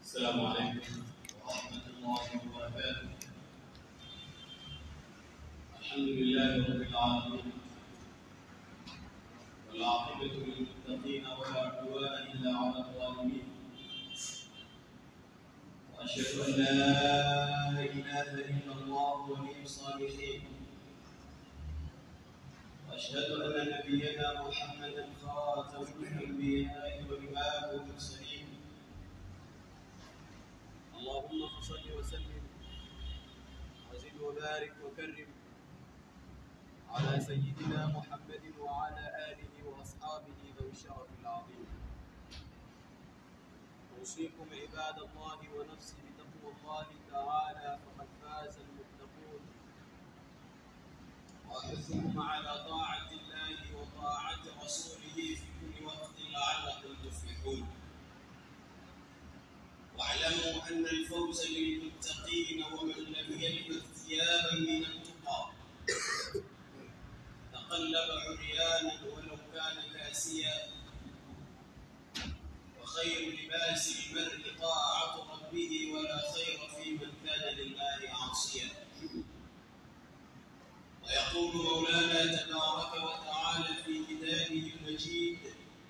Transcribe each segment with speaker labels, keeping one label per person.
Speaker 1: السلام عليكم ورحمة الله وبركاته الحمد لله رب العالمين والعاقبة للمتقين ولا عدوان إلا على الظالمين وأشهد أن لا إله إلا الله ولي الصالحين وأشهد أن نبينا محمدا خاتم الأنبياء وإمام المرسلين اللهم صل وسلم وزد وبارك وكرم على سيدنا محمد وعلى آله وأصحابه ذوي الشرف العظيم أوصيكم عباد الله ونفسي بتقوى الله تعالى فقد فاز المتقون وأحثكم على طاعة الله وطاعة رسوله في كل وقت لعلكم تفلحون واعلموا أن الفوز للمتقين ومن لم يلبث ثيابا من التقى تقلب عريانا ولو كان كاسيا وخير لباس المرء طاعة ربه ولا خير في من كان لله عاصيا ويقول مولانا تبارك وتعالى في كتابه المجيد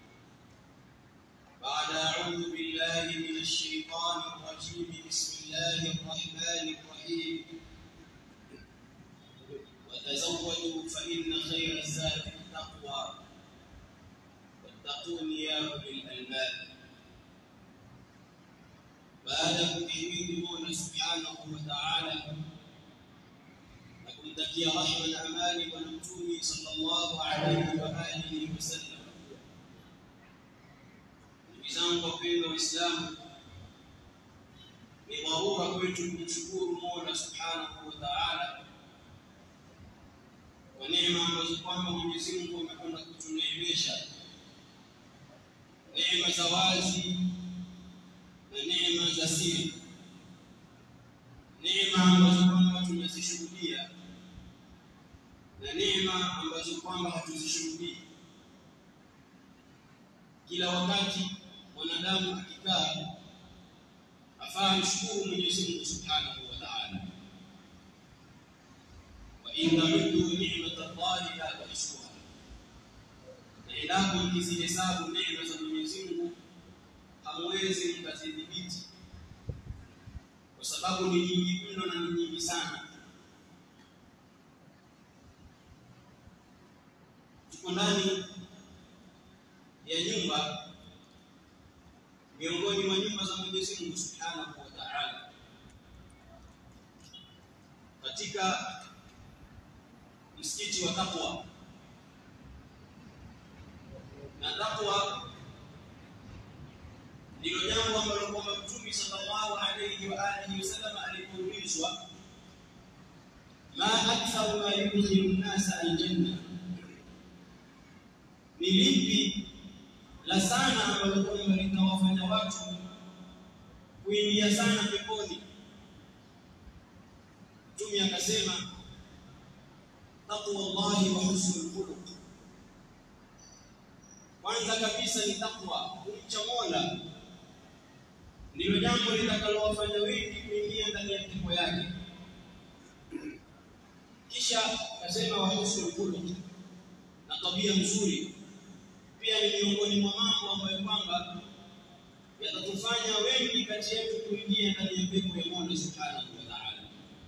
Speaker 1: بعد أعوذ بالله من الشيطان الرجيم بسم الله الرحمن الرحيم وتزودوا فإن خير الزاد التقوى واتقون يا أولي الألباب baada ya kumhimidi Mola subhanahu wa ta'ala na kumtakia rahma na amani Bwana Mtume sallallahu alaihi wa alihi wasallam. Ndugu zangu wapendwa Waislamu, ni dharura kwetu kumshukuru Mola subhanahu wa ta'ala kwa neema ambazo kwamba Mwenyezi Mungu amekwenda kutuneemesha, neema za wazi na neema za siri, neema ambazo kwamba tunazishuhudia na neema ambazo kwamba hatuzishuhudii. Kila wakati mwanadamu akikaa afaa mshukuru Mwenyezi Mungu Subhanahu wa Ta'ala, wa in ta'uddu ni'mata Allahi la tuhsuha, na endapo mkizihesabu neema za Mwenyezi Mungu hamwezi mkazidhibiti, kwa sababu ni nyingi mno na ni nyingi sana. Tuko ndani ya nyumba miongoni mwa nyumba za Mwenyezi Mungu Subhanahu wa Ta'ala, katika msikiti wa Taqwa, na taqwa ndilo jambo ambalo kwamba Mtume sallallahu alayhi wa alihi wasallam alipoulizwa ma aktharu ma yudkhilu nnasa aljanna, ni lipi la sana ambalo kwamba litawafanya watu kuingia sana peponi? Mtume akasema taqwa Allahi wa husnul khuluq, kwanza kabisa ni taqwa, kumcha Mola ndilo jambo litakalowafanya wengi kuingia ndani ya pepo yake. Kisha akasema wa husnul khuluq, na tabia nzuri pia ni miongoni mwa mambo ambayo kwamba yatatufanya wengi kati yetu kuingia ndani ya pepo ya Mola Subhanahu wa Ta'ala.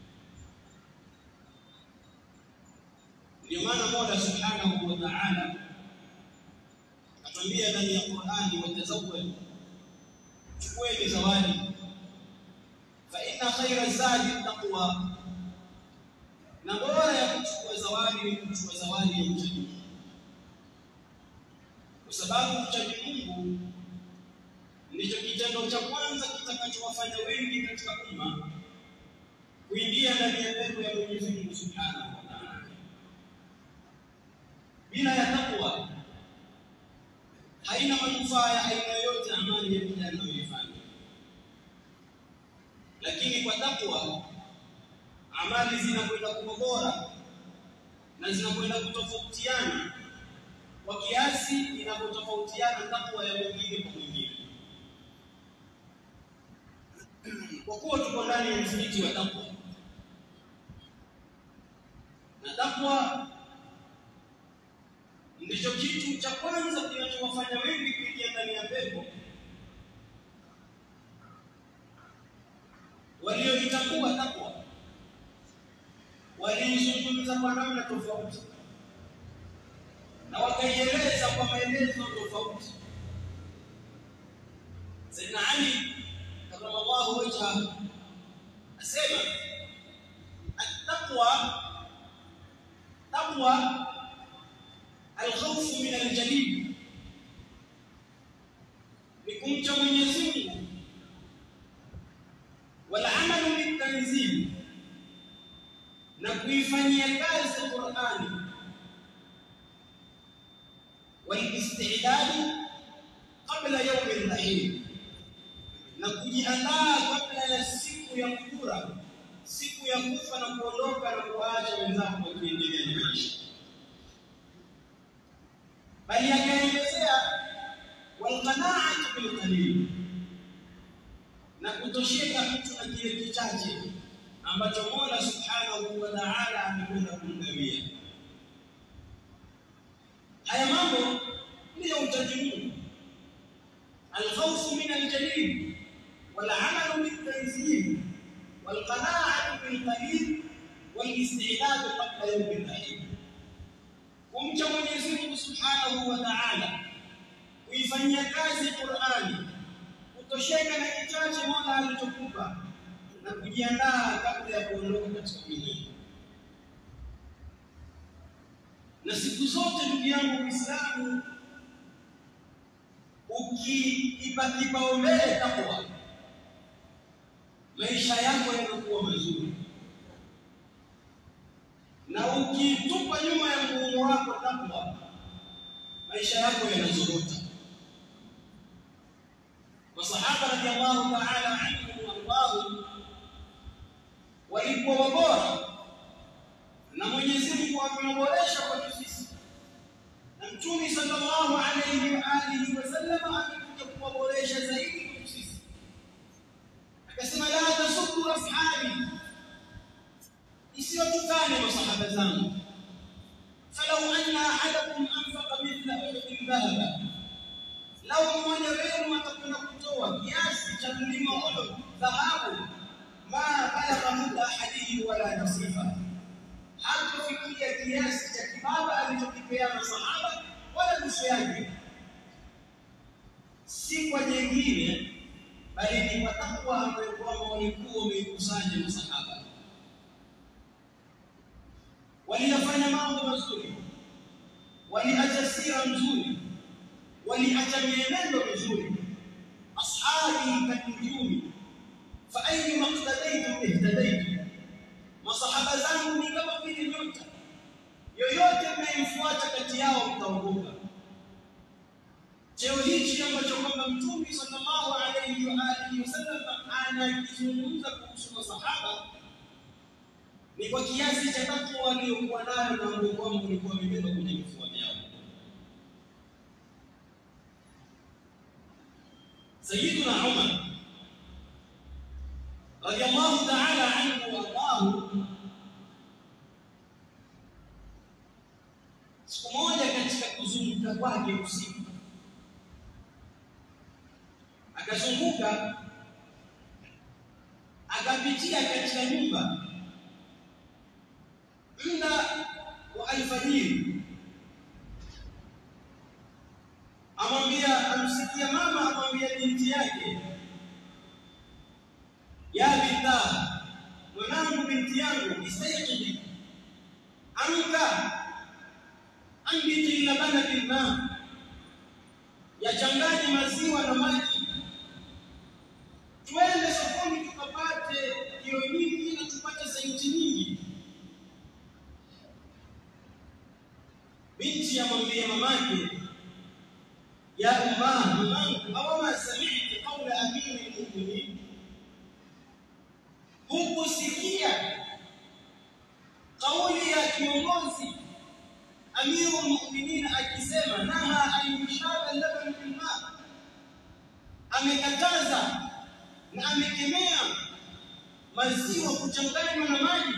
Speaker 1: Ndio maana Mola Subhanahu wa Ta'ala akatwambia ndani ya Qur'ani, watazawwadu chukueni zawadi, fa inna khaira zadi taqwa, na bora ya kuchukua zawadi ni kuchukua zawadi ya uchaji Mungu, kwa sababu uchaji Mungu ndicho kitendo cha kwanza kitakachowafanya wengi katika umma kuingia ndani ya pepo ya Mwenyezi Mungu Subhanahu wa Ta'ala. Bila ya takwa haina manufaa ya aina yoyote amali ya mja anayoifanya, lakini kwa takwa amali zinakwenda kuwa bora na zinakwenda kutofautiana kwa kiasi inapotofautiana takwa ya mwingine kwa mwingine. kwa kuwa tuko ndani ya msikiti wa takwa na takwa ndicho kitu cha kwanza kinachowafanya wengi kuingia ndani ya pepo walioitambua takwa waliizungumza kwa namna tofauti na wakaieleza kwa maelezo tofauti. Sayyidina Ali karamallahu wajhahu asema attaqwa taqwa alkhawfu min aljalil, ni kumcha Mwenyezi Mungu, walamalu bitanzil, na kuifanyia kazi Qur'ani والاستعداد قبل يوم الرحيل na kujiandaa kabla ya siku ya kura, siku ya kufa na kuondoka na kuwaacha wenzako wakiendelea na maisha. Bali akaelezea walqanaatu bilqalil, na kutosheka mtu na kile kichache ambacho Mola subhanahu wa ta'ala amekwenda kumgawia. haya mambo ndiyo uchaji Mungu, alkhawfu min aljalil walamalu biltanzil walqanaatu bilqalil walistidadu qabla yaumi rahim, kumcha Mwenyezi Mungu subhanahu wa ta'ala, kuifanyia kazi Qur'ani, kutosheka na kichache Mola alichokupa na kujiandaa kabla ya kuondoka katika dunia. na siku zote ndugu yangu Muislamu, ukiipa kipaumbele takwa, maisha yako yanakuwa mazuri, na ukitupa nyuma ya mgongo wako takwa, maisha yako yanazorota. Masahaba radhiallahu ta'ala anhum wardahu walikuwa wabora na Mwenyezi Mungu amewaboresha kwetu sisi, na Mtume sallallahu alayhi wa alihi wasallam amekuja kuwaboresha zaidi kwetu sisi, akasema la tasubbu ashabi, isiyotukane masahaba zangu, falau anna ahadakum anfaqa mithla uhudin dhahaba, lau mmoja wenu atakwenda kutoa kiasi cha mlima Uhud dhahabu, ma balagha mudda ahadihi wala nasifa hakufikia kiasi cha kibaba alichokipeana sahaba wala nusu yake, si kwa jengine, bali ni kwa takwa ambayo kwamba walikuwa wameikusanya masahaba. Waliyafanya mambo mazuri, waliacha sira nzuri, waliacha mienendo mizuri. ashabi kanujumi fa ayyuma iqtadaytum ihtadaytum masahaba zangu ni kama vile nyota, yoyote mnayemfuata kati yao mtaongoka. Cheo hichi ambacho kwamba Mtume sallallahu alayhi wa alihi wasallam anakizungumza kuhusu masahaba ni kwa kiasi cha takwa waliokuwa nayo na ambao kwamba walikuwa wamebeba kwenye vifua vyao. Sayyiduna Umar radiyallahu ta'ala anhu wa ardahu, siku moja katika kuzunguka kwake usiku, akazunguka akapitia katika nyumba muda wa alfajiri, amwambia, amsikia mama amwambia binti yake ya binta, mwanangu, binti yangu, istayqizi, amka, ambiti labana bilma, yachanganye maziwa na maji, twende sokoni tukapate kilo nyingi na tupate senti nyingi. Binti amwambia mamake, ya umma, mamangu, awama samiti qaula amiri lmuminin hukusikia kauli ya kiongozi amiru lmuminin akisema naha an yushaba laban bilma, amekataza na amekemea maziwa kuchanganywa na maji.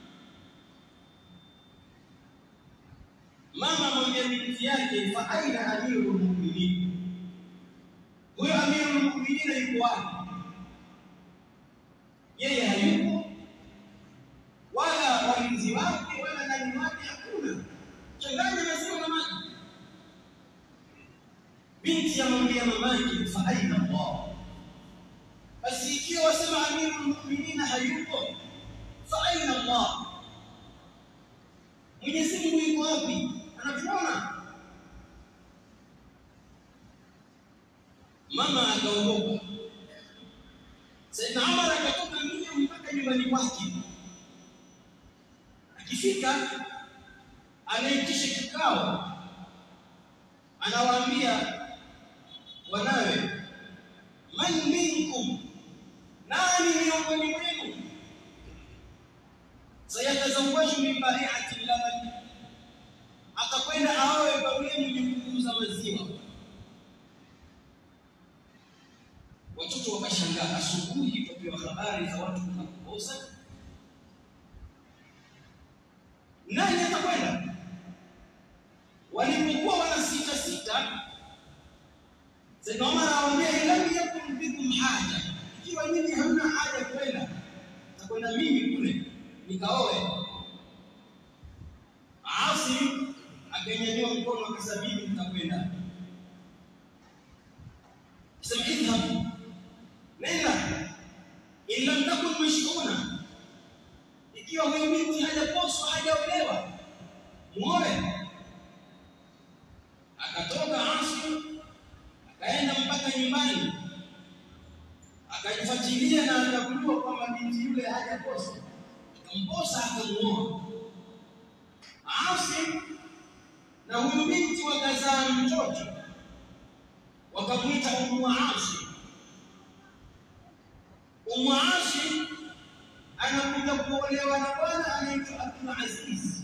Speaker 1: Mama mwambia binti yake, fa aina amirul mu'minin, huyo amirul mu'minin yuko wapi? Yeye hayupo, wala walinzi wake wala nani wake hakuna. Changanya maziwa na maji. Binti amwambia mamake, fa aina Allah basi ikiwa wasema amirul mu'minina hayupo, fa aina Allah, Mwenyezi Mungu yuko wapi? Anatuona. Mama akaondoka. Saidna Umar akatoka mbio mpaka nyumbani kwake. Akifika anaitisha kikao, anawaambia wanawe, man minkum nani miongoni mwenu sayatazawaju min baiati laban, atakwenda aoe kwa yule mwenye kuuza maziwa. Watoto wakashangaa, asubuhi tupewa habari za watu kukosa, nani atakwenda? Walipokuwa wana sita sita, Sayyidna Umar awaambia, lam yakun bikum haja ikiwa nyinyi hamna haja kwenda, takwenda mimi kule nikaoe. Asim akanyanyua mkono akasema, mimi nitakwenda. Sema idhhab, nenda, in lam takun mashhuna, ikiwa huyo binti hajaposwa hajaolewa, muoe. Akatoka Asim akaenda mpaka nyumbani akajifuatilia na akagundua kwamba binti yule hajaposa, akamposa akamuoa. Asim na huyu binti wakazaa mtoto, wakamwita Ummu Asim. Ummu Asim anakuja kuolewa na bwana anaitwa Abdul Aziz.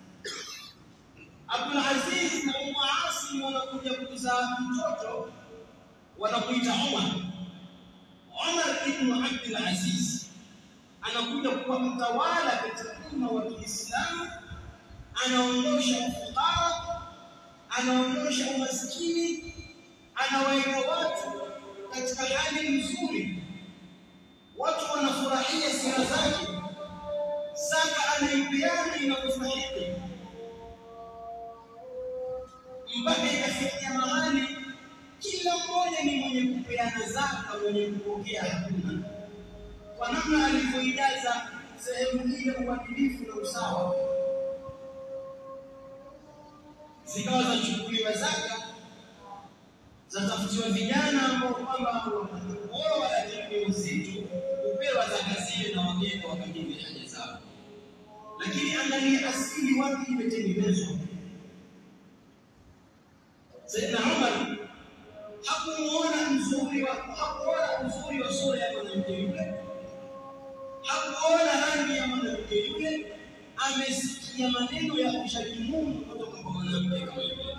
Speaker 1: Abdul Aziz na Ummu Asim wanakuja kuzaa mtoto, wanakuita Umar. Umar ibn Abdul Aziz anakuja kuwa mtawala katika umma wa Kiislamu, anaondosha ufukara, anaondosha umaskini, anawaweka watu katika hali nzuri, watu wanafurahia sira zake, zaka anaipeana inakufahiki, mpaka ikafikia mahali kila mmoja ni mwenye kupeana zaka, mwenye kupokea hakuna, kwa namna alivyoijaza sehemu ile uadilifu na usawa. Zikawa zachukuliwa zaka, zatafutiwa vijana ambao kwamba wanakuoa lakini ni uzito, kupewa zaka zile na wageni wakakidhi haja zao. Lakini angalia asili wapi imetengenezwa. Saidna Umar hakumuona mzuri wa hakuona uzuri wa sura ya mwanamke yule, hakuona rangi ya mwanamke yule, amesikia maneno ya kumshtaki Mungu kutoka kwa mwanamke kama yule.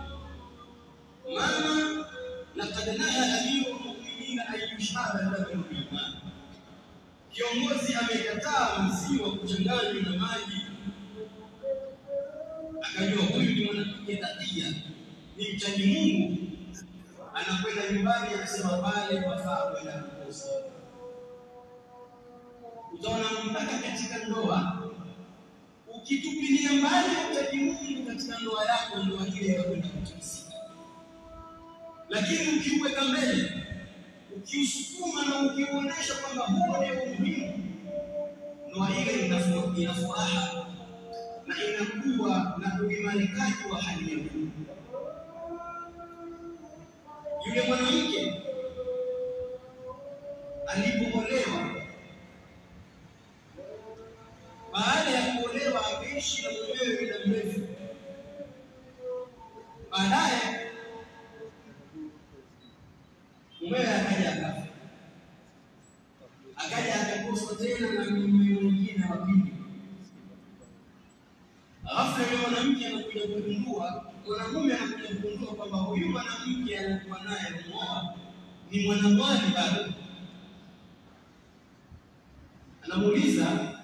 Speaker 1: Mama, laqad naha amiru lmuminina an yushaba labanu bilma, kiongozi amekataa maziwa kuchanganywa na maji. Akajua huyu ni mwanamke takia, ni mchaji Mungu anakwenda nyumbani, anasema pale wafaa kwenda kuposa. Utaona mpaka katika ndoa, ukitupilia mbali utaji Mungu katika ndoa yako, ndoa ile inakwenda kutikisika. Lakini ukiuweka mbele, ukiusukuma na ukiuonesha kwamba huo ndio umuhimu, ndoa ile ina furaha na inakuwa na uimarikaji wa hali ya juu. Yule mwanamke alipoolewa, baada ya kuolewa, ameishi na mumewe muda mrefu. Baadaye mumewe akaja akafa, akaja akakoswa tena na mume mwingine wa pili. Ghafla yule mwanamke anakuja kugundua, mwanamume anakuja kugundua kwamba huyu mwanamke anakuwa naye muoa ni mwanamwali bado. anamuuliza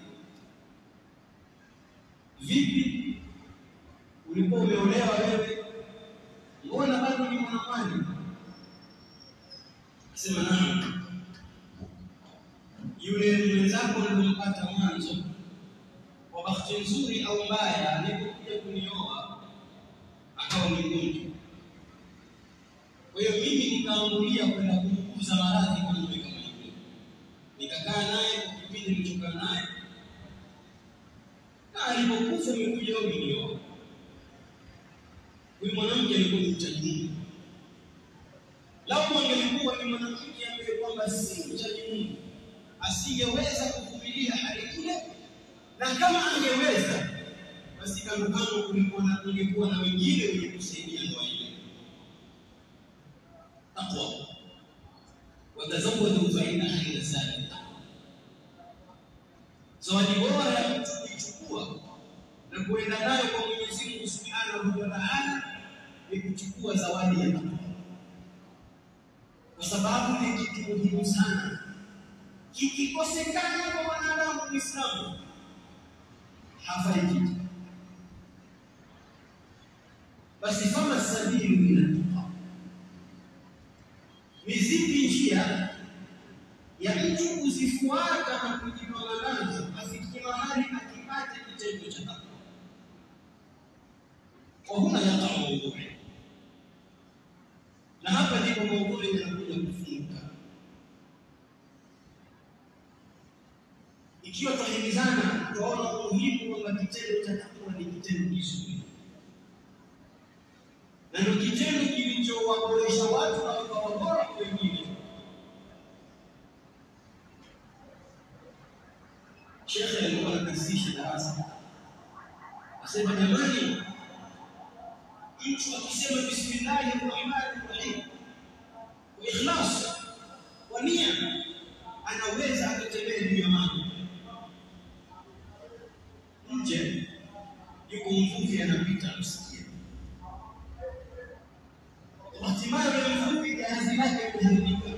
Speaker 1: vipi, ulikuwa umeolewa wewe, mbona bado ni mwanamwali? Akasema naam, yule mwenzako nilimpata mwanzo, kwa bahati nzuri au mbaya, alipokuja kunioa akawa ni mgonjwa. Kwa hiyo mimi nikaambulia kwenda kumuuguza maradhi kwa mume kama yule, nikakaa naye kwa kipindi nilichokaa naye, na alipokufa umekuja wewe umenioa. Huyu mwanamke alikuwa ni mchaji Mungu. Lau angelikuwa ni mwanamke ambaye kwamba si mchaji Mungu, asingeweza kuvumilia hali ile, na kama angeweza, basi kando kando kulikuwa na kulikuwa na wengine wenye kusaidia ndoa ile. Taqwa, watazawwadu fa inna khayra zadi taqwa. Zawadi bora ya mtu kuichukua na kuenda nayo kwa Mwenyezi Mungu Subhanahu wa Ta'ala ni kuchukua zawadi ya taqwa kwa sababu ni kitu muhimu sana. Kikikosekana kwa mwanadamu Muislamu hafai kitu. Basi kama sabilu ila tuqa, ni zipi njia ya mtu kuzifuata na kujipanga nazo afikie mahali akipate kitendo cha takwa? Wa huna yaqa maudhui na hapa ndipo maudhui yanakuja kufunguka. Ikiwa twahimizana, twaona umuhimu kwamba kitendo cha takwa ni kitendo kizuri, na ndio kitendo kilichowaboresha watu na wakawa bora kwa wengine. Shekhe alikuwa anakasisha darasa, asema jamani, mtu akisema bismillahi rahmani rahim kwa ikhlas kwa nia, anaweza akatembea juu ya maji. Nje yuko mvuvi anapita, msikia hatimaye yule mvuvi jahazi lake limeharibika,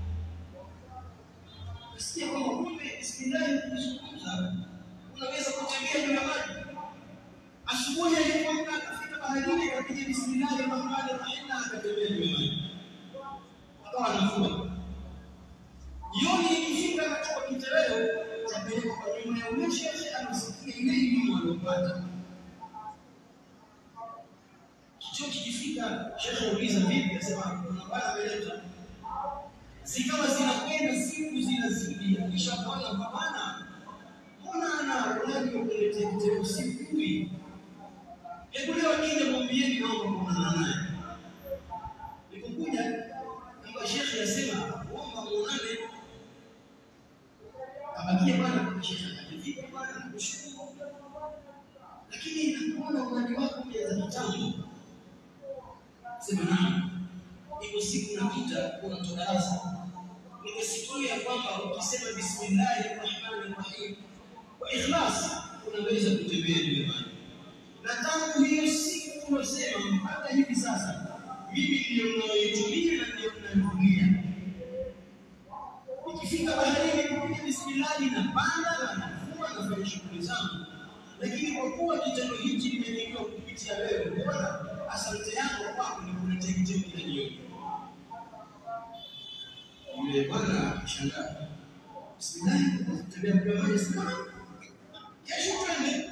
Speaker 1: nasikia kwamba kumbe bismillahi kuzungumza unaweza kutembea juu ya maji. Asubuhi alipoamka akafika baharini, akapiga bismillahi rahmani rahim na akatembea juu ya maji, akawa anafua. Jioni ikifika, anachukua kitoweo chapeleka kwa nyuma ya ule shekhe, anasikia ile elimu aliyopata. Kichwa kikifika, shekhe uliza vipi, asema kuna bwana ameleta zikawa zinakwenda siku zinazidi, kisha bwana kwa bwana, mbona ana uradi wa kuletea kitoweo sijui Hebu leo kile mwambieni naomba kuonana naye. Nilipokuja kama shekhe asema kuomba muonane, abakie bwana kwa shekhe akaje, vipi bwana, nakushukuru, lakini nakuona uradi wako pia za kitambo. Sema naam, iko siku napita kuna darasa, nimesikia kwamba ukisema bismillahi rahmani rahim kwa ikhlas unaweza kutembea juu ya maji na tangu hiyo siku unasema mpaka hivi sasa, mimi ndio mnaoitumia na ndio mnayotumia. Nikifika baharini kupiga bismillahi na panda na nafua nafanya shughuli zangu, lakini kwa kuwa kitendo hichi nimejaliwa kupitia wewe, bora asante yangu kwako ni kuletea kitendo kila jioni. Yule bwana akishangaa, bismillahi, tembea kwa maji, sema kesho twende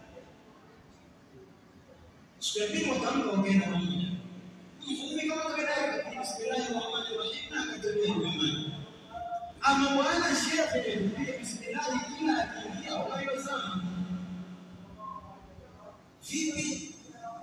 Speaker 1: siku ya pili wakaamka wakaenda pamoja. Mvuvi kama kawaida bismillahi rahmani rahim na akatembea juu ya maji. Ama bwana shekhe kupiga bismillahi kila akiingia wanayozama vipi?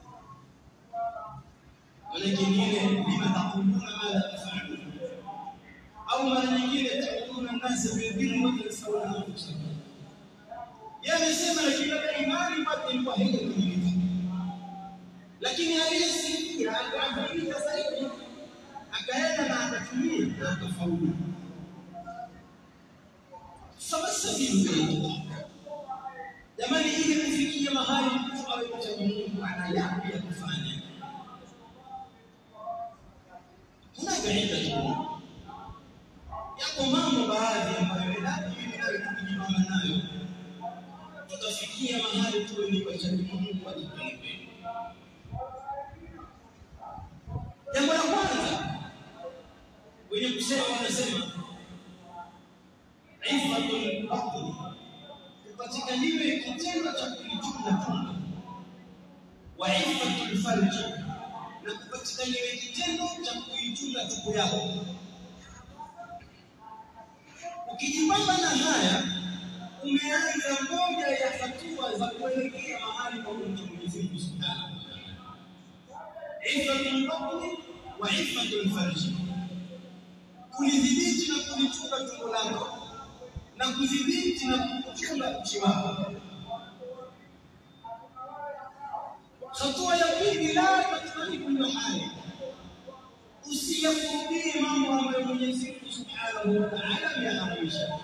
Speaker 1: Mara nyingine lima taquluna ma la tafalun, au mara nyingine takuluna nasa bilbirri wa tansawna anfusakum. Yani sema lakini labda imani bado ilikuwa haijakamilika lakini aliyesikia akaangalia zaidi, akaenda na akatumia na akafaulu. Famassabilu ilallah, jamani, ili kufikia mahali mtu awe mcha Mungu, ana yapi ya kufanya? Hunaka idda yako mambo baadhi ambayo endapo mimi nawe tukijitahidi kujipamba nayo, tutafikia mahali tuwe ni wachaji Mungu ajipeleke. Jambo la kwanza wenye kusema wanasema ifatul batni, kupatikaniwe kitendo cha kulichunga tumbo, wa ifatul farji, na kupatikaniwe kitendo cha kuichunga tumbo yako. Ukijipamba na haya, umeanza moja ya hatua za kuelekea mahali pa kumcha Mwenyezi Mungu Subhanahu wa Ta'ala. Ifatul batni wa ifatul farji kulidhibiti na kulichunga tumbo lako na kudhibiti na kuchunga uchi wako. Hatua ya pili, la tatmani kullu hali, usiyakurudie mambo ambayo Mwenyezi Mungu Subhanahu wa Ta'ala ameyaharamisha.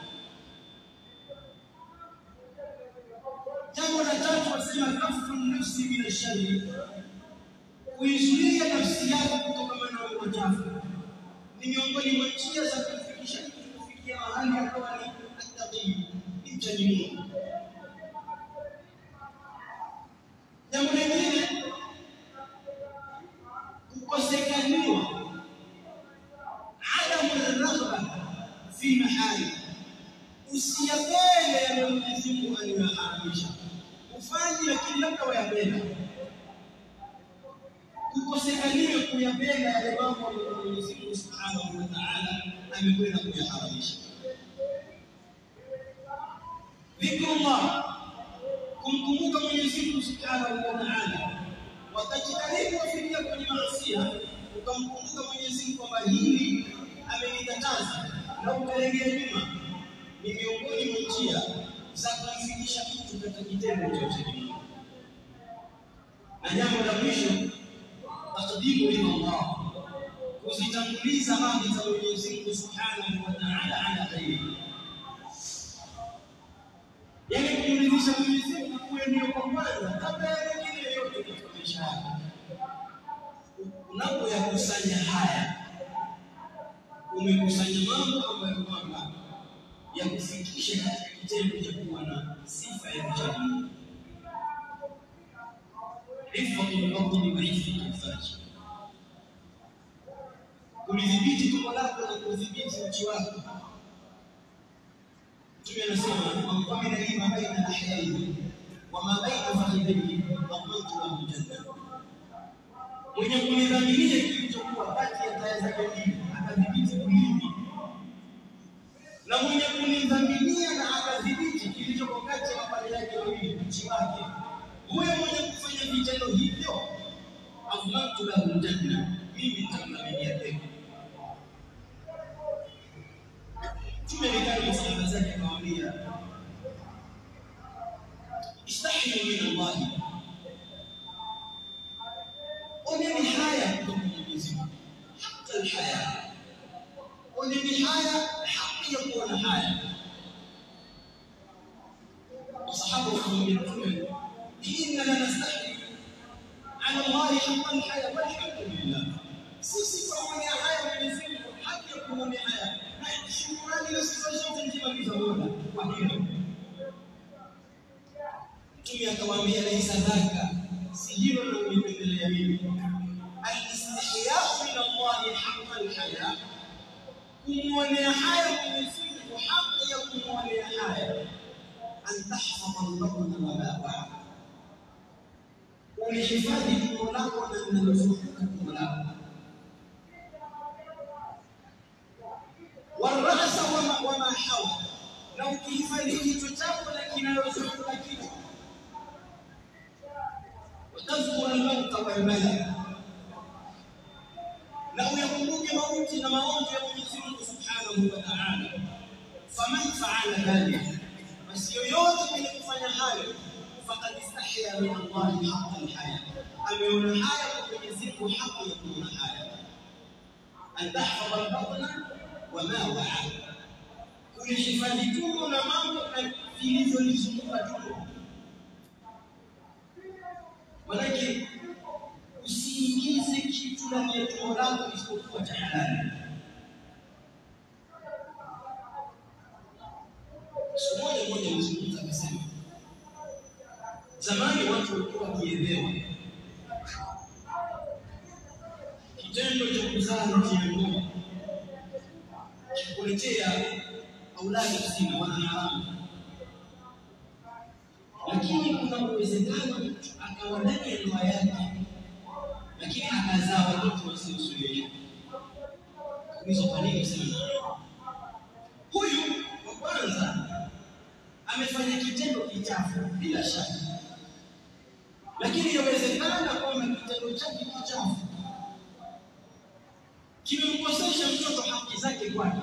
Speaker 1: Jambo la tatu wasema kafu nafsi min ashari, kuizuia nafsi yako kutokana na mambo machafu ni miongoni mwa njia za kumfikisha mtu kufikia mahali akawa ni attaqi, ni mchaji Mungu. Jambo lingine, kukosekaniwa adamu raghba fi mahali, usiyapende yale Mwenyezi Mungu aliyoharamisha, ufanye lakini labda wayapenda kukosekaniwe kuyapenda yale mambo ambayo Mwenyezi Mungu Subhanahu wa Ta'ala amekwenda kuyaharamisha. Dhikrullah, kumkumbuka Mwenyezi Mungu Subhanahu wa Ta'ala, watajitahidi kufikia kwenye maasiya, ukamkumbuka Mwenyezi Mungu kwamba hili amenikataza na ukalegea nyuma, ni miongoni mwa njia za kumfikisha mtu katika kitendo cha uchaji Mungu. Na jambo la mwisho taqdimu ila Allah, kuzitanguliza radhi za Mwenyezi Mungu Subhanahu wa Ta'ala ala ghairi, yaani kumridhisha Mwenyezi Mungu kuwe ndio kwa kwanza kabla ya wengine yote katika maisha yako. Unapoyakusanya haya, umekusanya mambo ambayo kwamba yakufikisha katika kitendo cha kuwa na sifa ya uchaji Mungu. Hifdhul batni wa hifdhul farji, kulidhibiti tumbo lako na kudhibiti uchi wako. Mtume anasema man qamina lima baina ahyaihi wa ma baina fakhidhihi dhamantu lahu janna, mwenye kunidhaminia kilichokuwa kati ya taya zake mbili akadhibiti ulimi, na mwenye kunidhaminia na akadhibiti kilichoko kati ya mapaja yake mawili, uchi wake huyo mwenye kufanya vitendo hivyo, adhmantu lahu janna, mimi nitamdhaminia pepo. Mtume alikaa na masahaba zake akamwambia, istahyu min Allahi, oneni haya kutoka kwa Mwenyezi Mungu, hata alhaya, oneni haya, haki ya kuona haya. Masahaba wakamwambia Mtume إننا نستحي على الله حق الحياة والحمد لله sisi pamoja haya Mwenyezi Mungu haki ya kuonea haya na shukrani na sifa zote njema ni za Mola kwa hilo. Mtume akamwambia laisa dhaka, si hilo ndio unipendelea mimi. Alistihyau min Allahi haqqa alhaya, kumwonea haya Mwenyezi Mungu haki ya kumwonea haya, an tahfadha albatna wa ma ba'a ulihifadhi tumbo lako na linalozunguka tumbo lako, warasa wama hawa, na ukihifadhi kichwa chako na kinayozunguka kichwa, watadhkuru almauta walbala, na uyakumbuke mauti na maonjo ya Mwenyezi Mungu subhanahu wa ta'ala. Faman faala dhalika, basi yoyote mwenye kufanya hayo faqad istahya min Allahi haqqa alhaya, ameona haya kwa Mwenyezi Mungu haki ya kuona haya. An tahfadha albatna wa ma waa, kulihifadhi tumbo na mambo vilivyolizunguka tumbo. Manake usiingize kitu ndani ya tumbo lako isipokuwa cha halali. Siku moja akasema, zamani watu walikuwa wakielewa kitendo cha kuzaa nje ya ndoa kikuletea auladi kusina wana haramu, lakini kuna uwezekano mtu akawa ndani ya ndoa yake, lakini akazaa watoto wasiosulishwa. Hizo kwa nini sana? Huyu wa kwanza amefanya kitendo kichafu bila shaka, lakini yawezekana kwamba kitendo chake kichafu kimemkosesha mtoto haki zake kwake,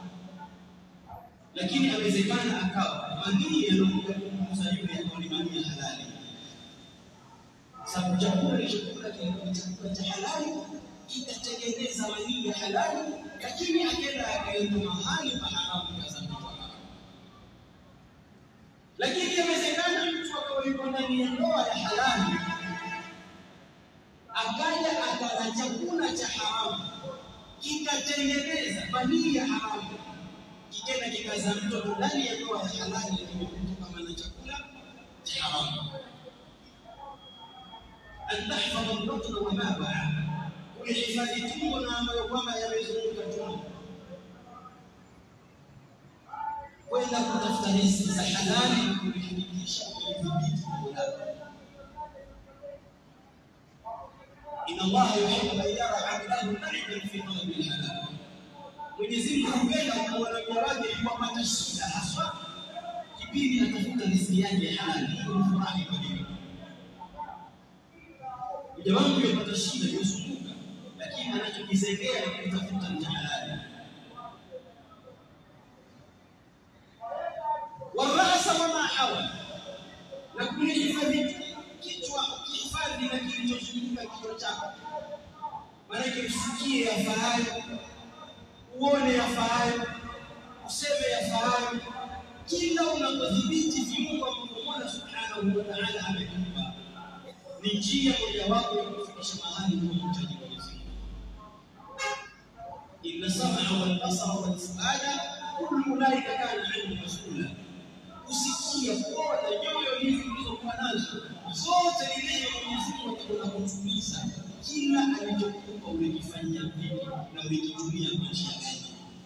Speaker 1: lakini awezekana akawa manii yanakuja kumgusa yule ambao ni manii ya halali, sababu chakula alichokula kilikuwa ni chakula cha halali, kikatengeneza manii ya halali, lakini akenda akaenda mahali pa haramu kaza mtoto haramu. Lakini yawezekana mtu akawa yuko ndani ya ndoa ya halali, akaja akala chakula cha haramu kikatengeneza manii ya haramu, kikenda kikazaa mtoto ndani ya ndoa ya halali, lakini kutokana na chakula cha haramu. an tahfadha al-batna wa ma ba'a, kulihifadhi tumbo na ambayo kwamba yamezunguka tumbo, kwenda kutafuta riziki za halali, kulihakikisha kulidhibiti tumbo lako. Inna Allaha yuhibbu an yara 'abdahu na'iman fi talabi al-halal. Mwenyezi Mungu hupenda kuona mja wake yuwapata shida haswa kipindi atafuta riziki yake ya halali, furahi kwa hilo. Mja wangu yuwapata shida, yusumbuka, lakini anachokizengea ni kutafuta nje halali. warasa wama hawa, na kulihifadhi kichwa, ukihifadhi na kilichozunguka kichwa chako, maanake usikie yafaayo, uone yafaayo, useme yafaayo. Kila unapodhibiti viungo ambavyo Mola subhanahu wa ta'ala amekupa, ni njia mojawapo ya kufikisha mahali unapohitaji Mwenyezi Mungu. inna sam'a wal basara wal fuada kullu ulaika kana anhu mas'ula kusikia kuona nyoyo hizi ulizokuwa nazo zote ni neno Mwenyezi Mungu atakutumiza kila alichokupa ulikifanyia vipi na ulikitumia kwa njia gani.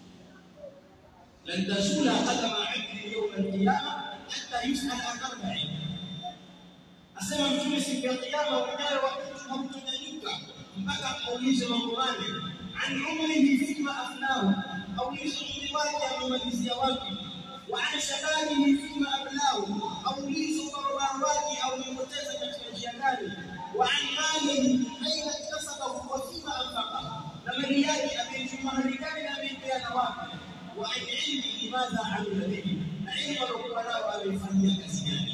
Speaker 1: lan tazula qadama abdi yawma alqiyama hatta yusala an arba'in, asema Mtume siku ya Kiyama ujayo wa mtu hautonyanyuka mpaka aulizwe mambo manne, an umrihi fima afnahu, aulizwe umri wake amemalizia wapi وعن شبابه فيما أبلاه أو ليس ضرباواتي أو لمتزة كالجيران وعن ماله أين اكتسبه وفيما أنفقه لما ريادي أبي جمعة رجال أبي بيان واقع وعن علمه ماذا عمل به علم العقلاء وأبي فنيا كسيان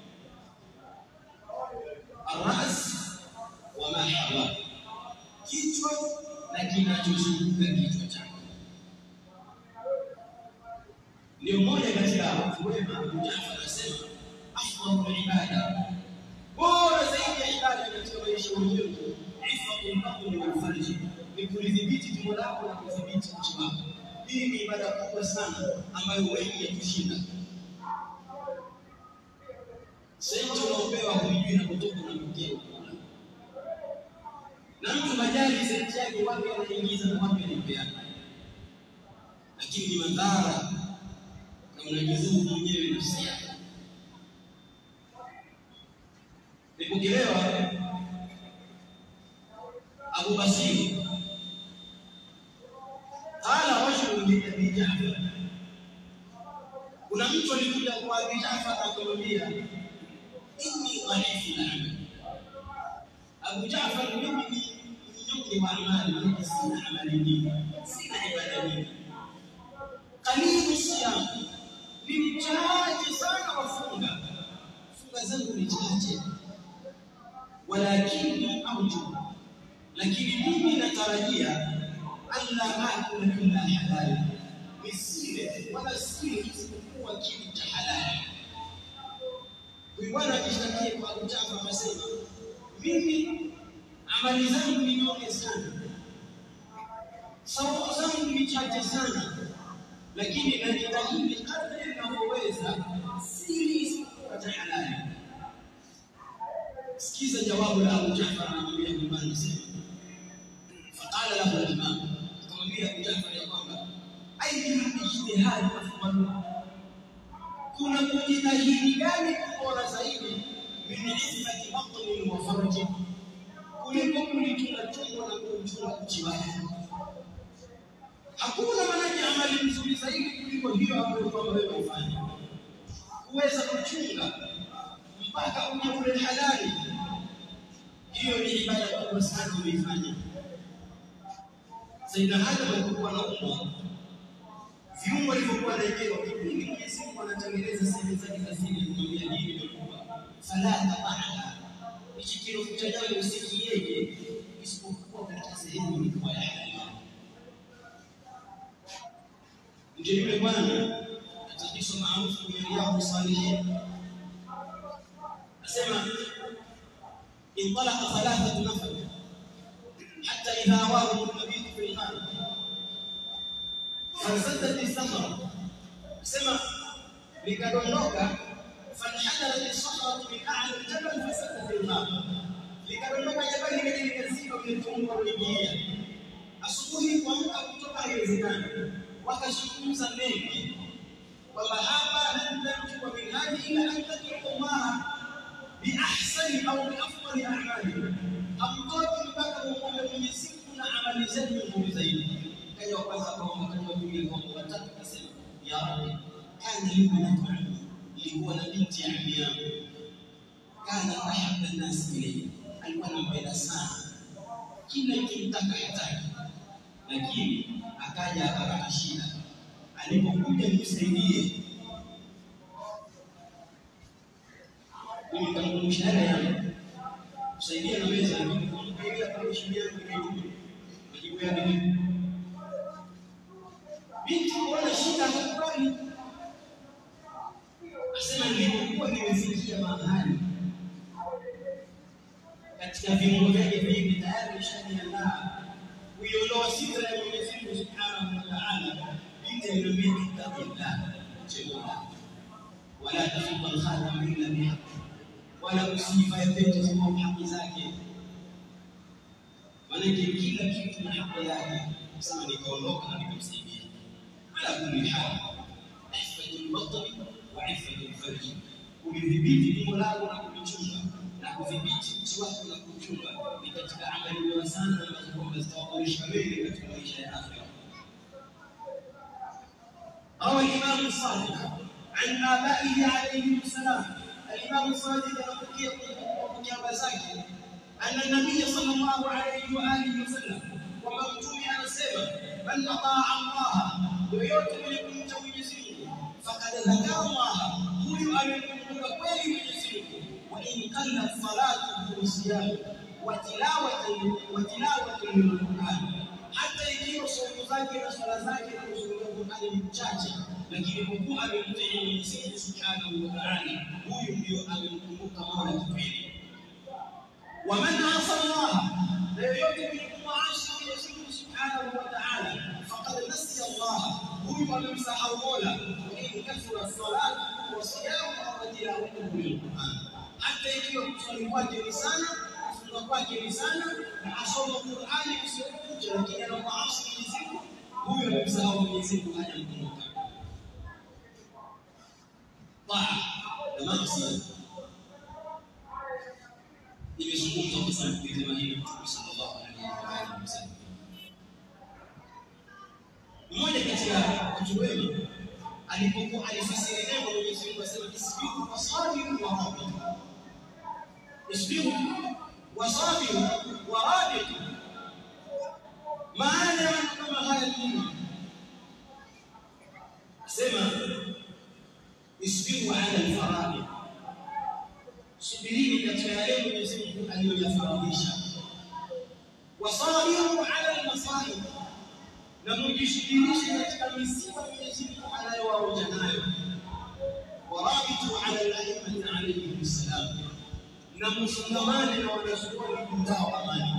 Speaker 1: الرأس وما حواه kichwa na kinachozunguka kichwa chake ndio mmoja katika watu wema Abu Jafar anasema afdhalu ibada, bora zaidi ya ibada katika maisha ya ulimwengu ifadhu batni wal farji, ni kulidhibiti tumbo lako na kudhibiti uchi wako. Hii ni ibada kubwa sana ambayo wengi yatushinda. Senti unaopewa huijui inapotoka unapotea ukula, na mtu majali senti yake wapi anaingiza na wapi anapeana, lakini ni madhara na unajizuru mwenyewe nafsi yako. Nipokelewa Abu Basir qala rajulun li Abi Ja'far, kuna mtu alikuja kwa Abi Ja'far akamwambia, inni dhaifu al-amal. Abu Ja'far, mimi ni mnyonge wa amali, mimi sina amali nyingi, sina ibada nyingi, qalilu siyam ni mchache sana wafunga, funga zangu ni chache, walakini arju, lakini mimi natarajia alla akula illa halali, nisile wala sile isipokuwa kitu cha halali. Huyu bwana akishtakia kwa Abu Jafar akasema, mimi amali zangu ni nyonge sana, saumu zangu ni chache sana lakini najitahidi kadri ninavyoweza, sili jihadi afdalu kuna kujitahidi gani bora zaidi min iffati batnin wa farji kuliko kulichunga tumbo na kuuchunga uchi wake hakuna manake amali nzuri zaidi kuliko hiyo ambayo kwamba wewe ufanya kuweza kuchunga mpaka uje ule halali hiyo ni ibada kubwa sana umeifanya Sayyidina Adam alipokuwa anaumwa viungo alivyokuwa anaekewa kipindi Mwenyezi Mungu anatengeneza sehemu zake za siri kumwambia nini imekuwa fala tabana hichi kirofu cha damu usikiege isipokuwa katika sehemu ilikuwa ya halali ndio yule bwana atakiso maarufu kwenye Riyadhus Salihin asema انطلق ثلاثة نفر حتى إذا أواهم المبيت في الغار فانسدت الصخرة سمع likadondoka fanhadarat as-sakhratu min a'la al-jabal fasadat al-ghar likadondoka jabali likaja likazika kwenye tumbo kuingia asubuhi kuamka kutoka haiwezekani wakazungumza mengi kwamba hapa lan tanjua min hadi ila an tad'u Allah biahsani au biafdali a'mali hamtoki mpaka muombe Mwenyezi Mungu na amali zenu nzuri zaidi kaja kwanza kwa kaja pili kwa watatu kasema ya rabbi kana ibnatu ammi ilikuwa na binti ya ammi yangu kana ahabba an-nas ilayhi alikuwa anampenda sana kila ikimtaka hataki lakini akaja akapata shida alipokuja nimsaidie mimi nikamkumbusha yale yangu kusaidia naweza lakini kumsaidia kama shida yangu imejua majibu yake ni binti kuona shida hakubali asema nilipokuwa nimefikia mahali katika viungo vyake vingi tayari nishaniandaa kuiondoa sidra ya Mwenyezi Mungu Subhanahu wa Ta'ala binti aliniambia ittaqillah chemola wala tafuta al-khatam illa bihaq wala usifa ya pete kwa haki zake maanake kila kitu na haki yake sema nikaondoka na nikamsaidia ala kulli hal ihfatul batni wa ihfatul farji kulidhibiti tumbo lako na kulichunga na kudhibiti uchi wako na kuchunga ni katika amali bora sana ambazo kwamba zitawaboresha wengi katika maisha ya akhira روى الإمام الصادق عن آبائه عليهم السلام الإمام الصادق يقول وكيف زكي أن النبي صلى الله عليه وآله وسلم ومكتوب أنا سيما من أطاع الله yoyote mwenye kumcha Mwenyezi Mungu fakad dhakara Allah, huyu amemkumbuka kweli Mwenyezi Mungu. Wa in qalla salatu wa siyamu wa tilawatu wa tilawatu lilquran, hata ikiwa somo zake na swala zake na kusoma Qur'ani ni mchache, lakini kwa kuwa amemtii Mwenyezi Mungu Subhanahu wa Ta'ala, huyu ndio amemkumbuka Mola kipindi. Wa man asa Allah, na yoyote mwenye kumwasi Mwenyezi Mungu Subhanahu wa Ta'ala فقد نسي الله huyu amemsahau Mola in kathura salatu wa siyamu wa tilawatuhu lilquran, hata ikiwa kuswali kwake ni sana, kufunga kwake ni sana, na asoma Qurani usiokucha, lakini anamwasi Mwenyezi Mungu, huyu amemsahau Mwenyezi Mungu, hajamkumbuka. Taa na maasi nimezungumza kwa sababu kuitema hili Mtume sallallahu alaihi wa alihi wasallam mmoja kati ya watu wema alipokuwa alifasiri neno Mwenyezi Mungu asema isbiru wasabiru wa rabitu, isbiru wasabiru wa rabitu. Maana ya maneno kama haya ni nini? Sema isbiru ala alfaradhi, subirini katika yale Mwenyezi Mungu aliyoyafaradhisha, wasabiru ala almasaib na mujishughulishe katika misiba Mwenyezi Mungu anayowaoja nayo. Warabitu ala al-a'immati alayhim salam, na mfungamane na wanazuoni kundao amani.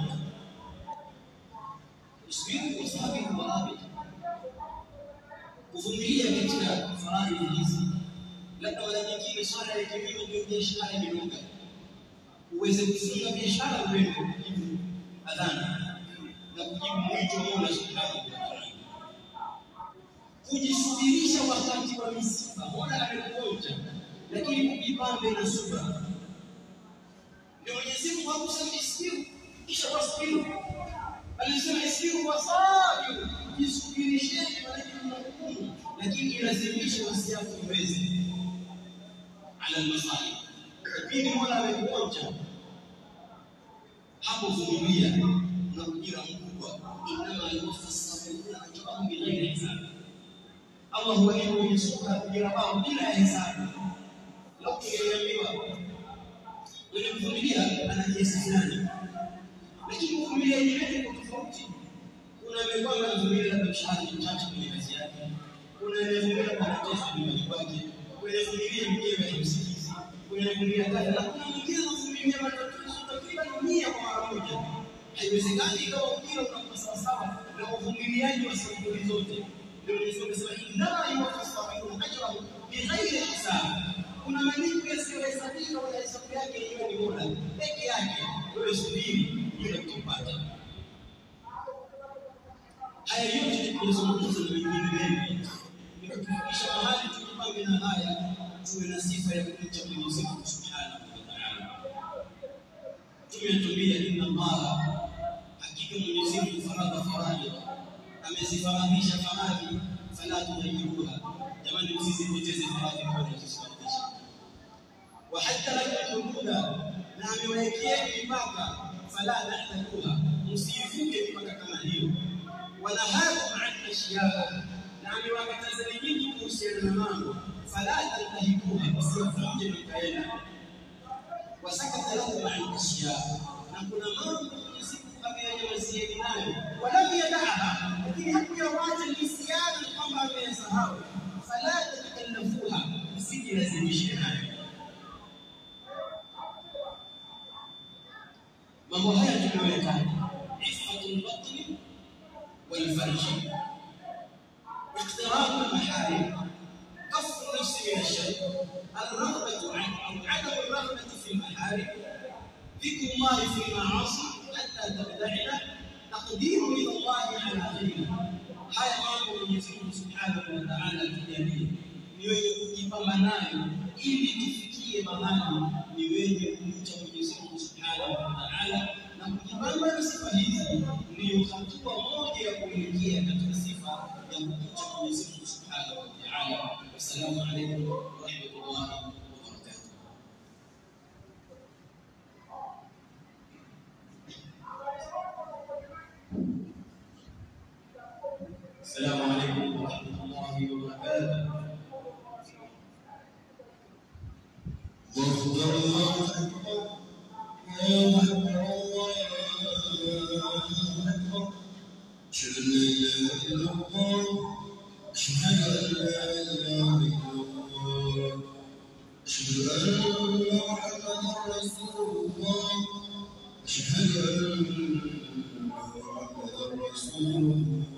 Speaker 1: Usbiru wasabiru warabitu, kuvumilia katika faraidhi hizi. Labda mara nyingine swala ya kilimo ndio biashara imenoga, uweze kufunga biashara uende kujibu adhana na kujibu mwito wa Mola subhanahu wa ta'ala kujisubirisha wakati wa misiba. Mola amekuonja, lakini kujipambe na subra. Ndio Mwenyezi Mungu hakusema isiru kisha wasbiru, alisema isiru wasabiru, jisubirisheni, maanake kuna hukumu, lakini ilazimishe wasiafu iweze ala almasali. Kipindi Mola amekuonja hapo, vumilia na ujira mkubwa, innama yuwaffa sabiruna ajrahum bighairi hisab. Allah huwalipa wenye subra ujira wao bila ya hesabu. Lau tungeliambiwa mwenye kuvumilia ana kiasi fulani, lakini kuvumilia yenyewe kwa tofauti. Kuna amekwanga anavumilia labda mshahara mchache kwenye kazi yake, kuna anayevumilia kwa mateso nyumbani kwake, kuna anayevumilia mkewe haimsikizi, kuna anayevumilia kazi, na kuna mwingine anavumilia matatizo takriban mia kwa mara moja. Haiwezekani ikawa ujira unakuwa sawasawa na uvumiliaji wa sampuli zote. Ndio Mwenyezi Mungu anasema innama yuwaffa sabiruna ajrahum bighairi hisab kuna malipo yasiyohesabika wala hesabu yake hiyo ni mola peke yake. Wewe subiri, ile utapata. Haya yote tunazungumza na wengine wengi, ni kutufikisha mahali tujipange na haya, tuwe na sifa ya kumcha Mwenyezi Mungu subhanahu wa taala. Tumetumia inna Allaha, hakika Mwenyezi Mungu faradha faradhi, amezifaradhisha faradhi, fala tudayyiruha. Jamani, msizipoteze faradhi kwa kuzibadilisha وحتى لكم حدودا na amewawekeeni mipaka fala tahtaduha, msiivuke mipaka kama hiyo. Wanahakum an ashyaa, na amewakatazani nyinyi kuhusiana na mambo fala tantahikuha, msiyavunje mikaenda. Wasakata lakum an ashyaa, na kuna mambo Mwenyezi Mungu ameyanyamazieni nayo, walam yadaha, lakini hakuyawacha nisiani kwamba ameyasahau. Fala tatakallafuha, msijilazimishe nayo. mambo haya tumeweka ifatu lbatni walfarji اقتراب المحارم كف النفس من الشر الرغبة عن أو عدم الرغبة في المحارم ذكر الله في المعاصي حتى تبتعد تقديم إلى الله على غيره haya mambo Mwenyezi Mungu Subhanahu wa Ta'ala atujalie ni wenye kujipamba nayo ili tufikie mahali ni wenye kumcha Mwenyezi Mungu Subhanahu wa Ta'ala na kujipamba na sifa hizi ndiyo hatua moja ya kuelekea katika sifa ya kumcha Mwenyezi Mungu Subhanahu wa Ta'ala. Wassalamu alaykum wa rahmatullahi wa barakatuh. السلام عليكم ورحمة الله وبركاته.
Speaker 2: واغفر الله أكبر الله أكبر الله أكبر أشهد أن لا إله إلا الله أشهد أن لا إله إلا الله أشهد أن محمدا رسول الله أشهد أن محمدا رسول الله